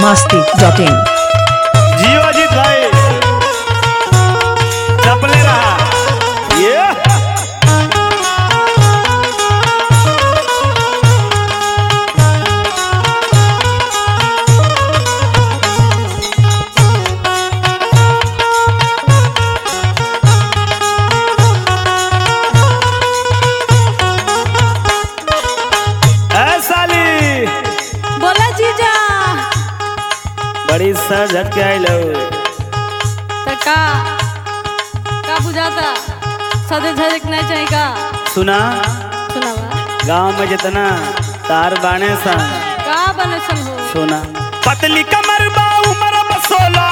masti.in जियो अजीत भाई चपले रहा ये ए साली बोला जीजा बड़ी सर झटके आई लो त का का बुझाता सदे झलक नहीं चाहिए का सुना सुनावा गांव में जितना तार बाणे सा का बने सन हो सोना पतली कमर बा उमर बसोला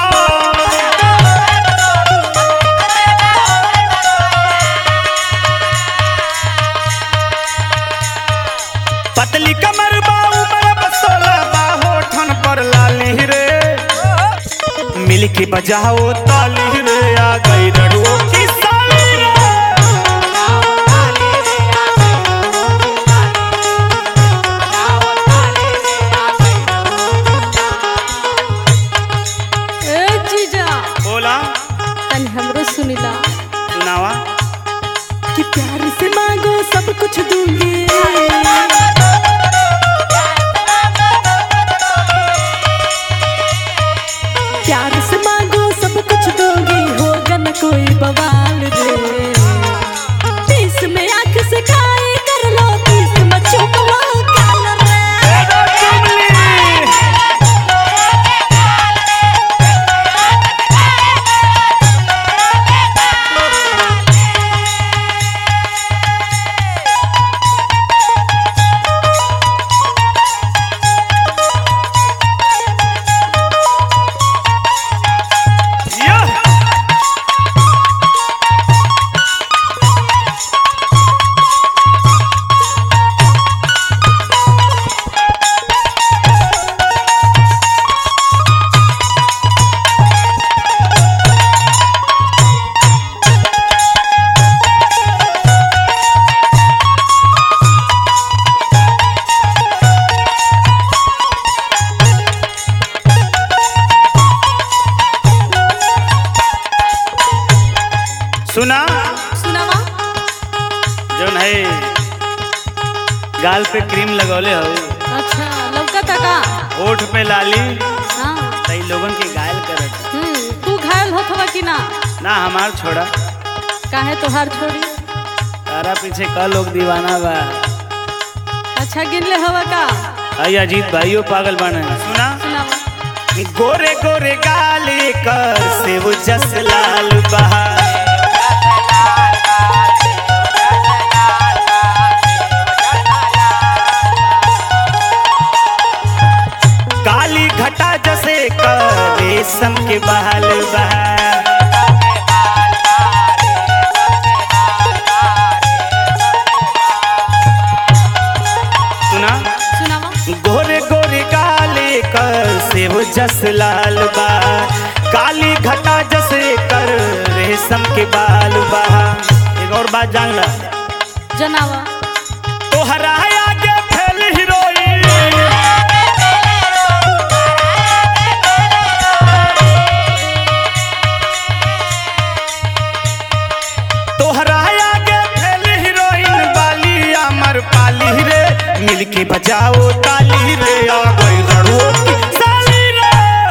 पतली कमर बा उमर बसोला बाहो ठन पर लाली रे मिल के बजाओ ताली रे आ गई रड़ुओ की साली रे ए जीजा बोला तनी हमरो सुनिला सुनावा कि प्यार से मांगो सब कुछ दूंगी प्यार से मांगो सब कुछ दोगी होगा न कोई बवाल रे तीस में आंख से खाए कर लो तीस में चुप लो काल रे या सुना सुनावा जौन है गाल पे क्रीम लगौले हो अच्छा लौका का होठ पे लाली हाँ तई लोगन के घायल करत हम्म तू घायल होथवा कि ना ना हमार छोड़ा काहे तोहार छोड़ी तारा पीछे का लोग दीवाना बा अच्छा गिनले हवा का आई अजीत भाइयों पागल बने सुना सुनावा गोरे गोरे गाली कर से वो जस लाल बहा काली घटा जसे कर रेशम के बहाल बहा सुना सुनावा गोरे गोरे काले कर से वो जस लाल बा काली घटा जसे कर रेशम के बाल बा एक और बात जान ला जनावा तो हराया आगे फैल हीरोइन तो हराया आगे फैल हीरोइन बाली अमर पाली रे मिलके बजाओ ताली रे आ गई रणुओं की साली रे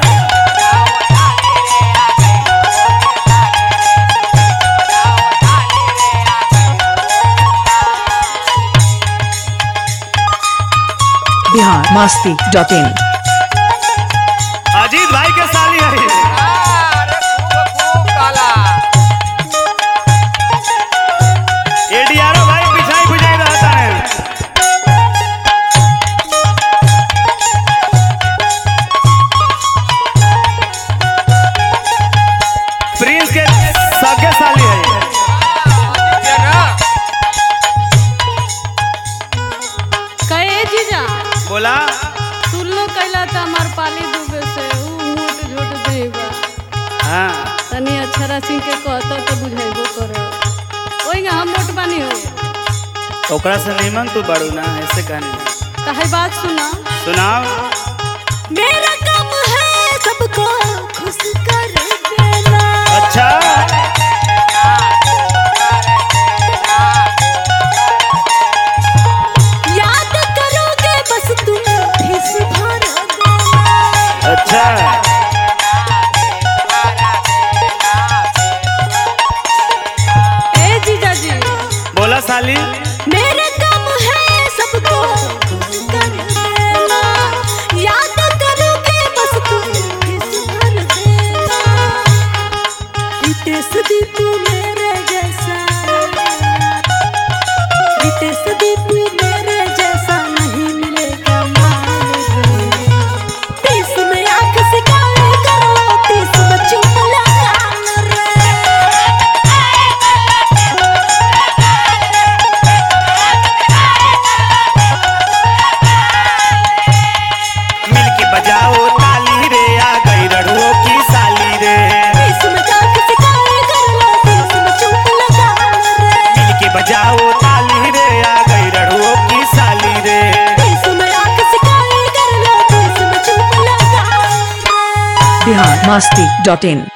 Bihar masti.in अजीत भाई के साली है एडीआरओ भाई पिछाई बुझाई रहता है प्रिंस के सगे साली है कहे जीजा बोला सुन लो कैला त हमार पाली डूबे से ऊ मोट झोट देबा हाँ तनी अक्षरा सिंह के कहता तो बुझाइबो करे ओइगा हम मोट बानी हो ओकरा से निमन तू बड़ू ना ऐसे कहनी तो है बात सुना सुनाओ मेरा काम है रितेश दीपू मेरे जैसा रितेश दीपू मेरे जैसा नहीं मिलेगा माल रे तीस में आंख से काले कर लो तीस में चुप लगा रे मिल के बजाओ ताली रे आ गई रड़ुओ की साली रे तीस में आंख से काले कर लो तीस में चुप लगा रे मिल के बजाओ ताली रे आ गई रड़ुओ की साली रे तीस में आंख से काले कर लो तीस में चुप लगा रे बिहार मस्ती डॉट इन